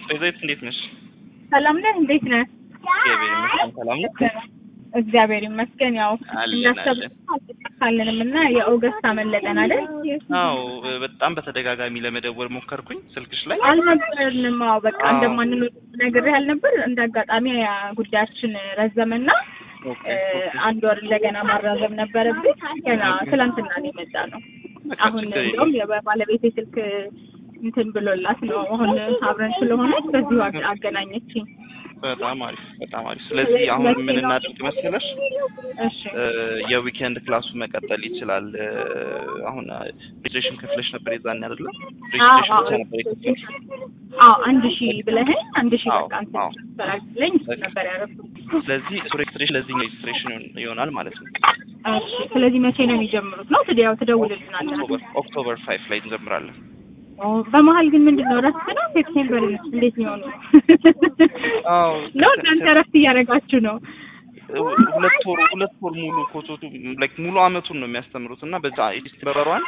ወይዘሪት እንዴት ነሽ? ሰላም ነህ? እንዴት ነህ? እግዚአብሔር ይመስገን ሰላም ነሽ? እግዚአብሔር ይመስገን። ያው አለን እንዳሰብን አልተሳካልንም እና የኦገስት አመለጠን አይደል? አዎ በጣም በተደጋጋሚ ለመደወል ሞከርኩኝ ስልክሽ ላይ አልነበርንም። አዎ በቃ አዎ። እንደማንኖር ነግሬህ አልነበር? እንደ አጋጣሚ ያ ጉዳያችን ረዘመና ኦኬ፣ እ፣ ኦኬ። አንድ ወር እንደገና ማራዘም ነበረብን። ገና ትላንትና ነው የመጣ ነው። በቃ አሁን ችግር እንደውም የለም። የባለቤቴ ስልክ እንትን ብሎላት ነው አሁን አብረን ስለሆነ በዚሁ አገ- አገናኘችኝ። በጣም አሪፍ በጣም አሪፍ። ስለዚህ አሁን ምን እናድርግ መሰለሽ እሺ እ፣ የዊኬንድ ክላሱ መቀጠል ይችላል። እ፣ አሁን ሬጅስትሬሽን ከፍለሽ ነበር የዛኔ አይደለ? አዎ ሬጅስትሬሽን ብቻ አዎ ነበር የከፈለሽ? አዎ አንድ ሺህ ብለኸኝ አንድ ሺህ አዎ፣ በቃ አንተ አዎ። ትሰራለኝ ነበር ያደረኩት። ስለዚህ እሱ ሬጅስትሬሽን ለዚህ ሬጅስትሬሽን ይሆናል ማለት ነው። እሺ ስለዚህ መቼ ነው የሚጀምሩት ነው? ትዲያው ትደውልልናለህ። ኦክቶበር ኦክቶበር ፋይቭ ላይ እንጀምራለን። ኦ፣ በመሀል ግን ምንድን ነው እረፍት ነው? ሴፕቴምበር እንዴት የሚሆኑ አዎ ነው? እናንተ እረፍት እያደረጋችሁ ነው? ሁለት ወር ሁለት ወር ሙሉ ኮቶቱ ላይክ ሙሉ አመቱን ነው የሚያስተምሩት እና በዛ ዲስቲበሯን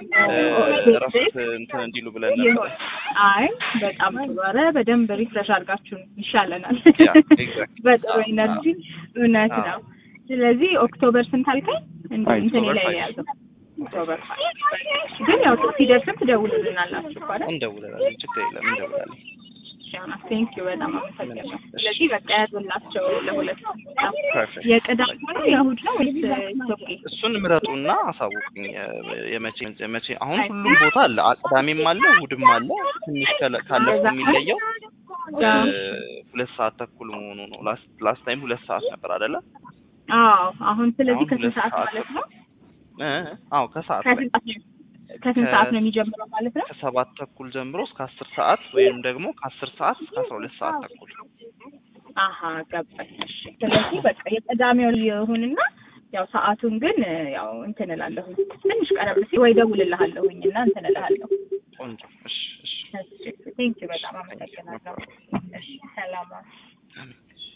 እረፍት እንትን እንዲሉ ብለን ነበር። አይ በጣም ጥሩ። ኧረ በደንብ ሪፍሬሽ አድርጋችሁን ይሻለናል። ያ ኤግዛክት በጥሩ ኢነርጂ እውነት አዎ። ነው። ስለዚህ ኦክቶበር ስንት አልከኝ? እንደ አይ፣ እንትን ኦክቶበር ላይ ነው ፋይቭ። የያዘው። ኦክቶበር ፋይቭ። ግን ያው ሲደርስም ትደውሉልናላችሁ እኮ አይደል? እንደውላለን፣ ችግር የለም እንደውላለን። ቴንክ ዩ በጣም አመሰግናለሁ። ስለዚህ በቃ ያዙላቸው ለሁለት ፐርፌክት የቅዳሜ ነው የእሑድ ነው ወይስ ኢትዮጵያ? እሱን ምረጡና አሳውቁኝ። የ- የመቼ የመቼ አሁን ሁሉም ቦታ አለ፣ አ- ቅዳሜም አለ፣ እሑድም አለ። ትንሽ ከለ- ካለፈው የሚለየው እ፣ ሁለት ሰዓት ተኩል መሆኑ ነው። ላስት ላስት ታይም ሁለት ሰዓት ነበር አይደለ? አዎ አሁን ስለዚህ አሁን ከስንት ሁለት ሰዓት ሰዓት ማለት ነው? እ፣ አዎ ከሰዓት ላይ ከስንት ሰዓት ነው ከስንት ከ- ሰዓት ነው የሚጀምረው ማለት ነው? ከሰባት ተኩል ጀምሮ እስከ አስር ሰዓት ወይም ደግሞ ከአስር ሰዓት እስከ አስራ ሁለት ሰዓት ተኩል አሀ ገባኝ። እሺ ስለዚህ በቃ የቅዳሜው ይሁንና ያው ሰዓቱን ግን ያው እንትን እላለሁኝ ትንሽ ቀረብ ሲል ወይ ደውልልሃለሁኝ እና እንትን እልሃለሁ። ቆንጆ። እሺ እሺ ቴንክ ዩ በጣም አመሰግናለሁ። እሺ ሰላም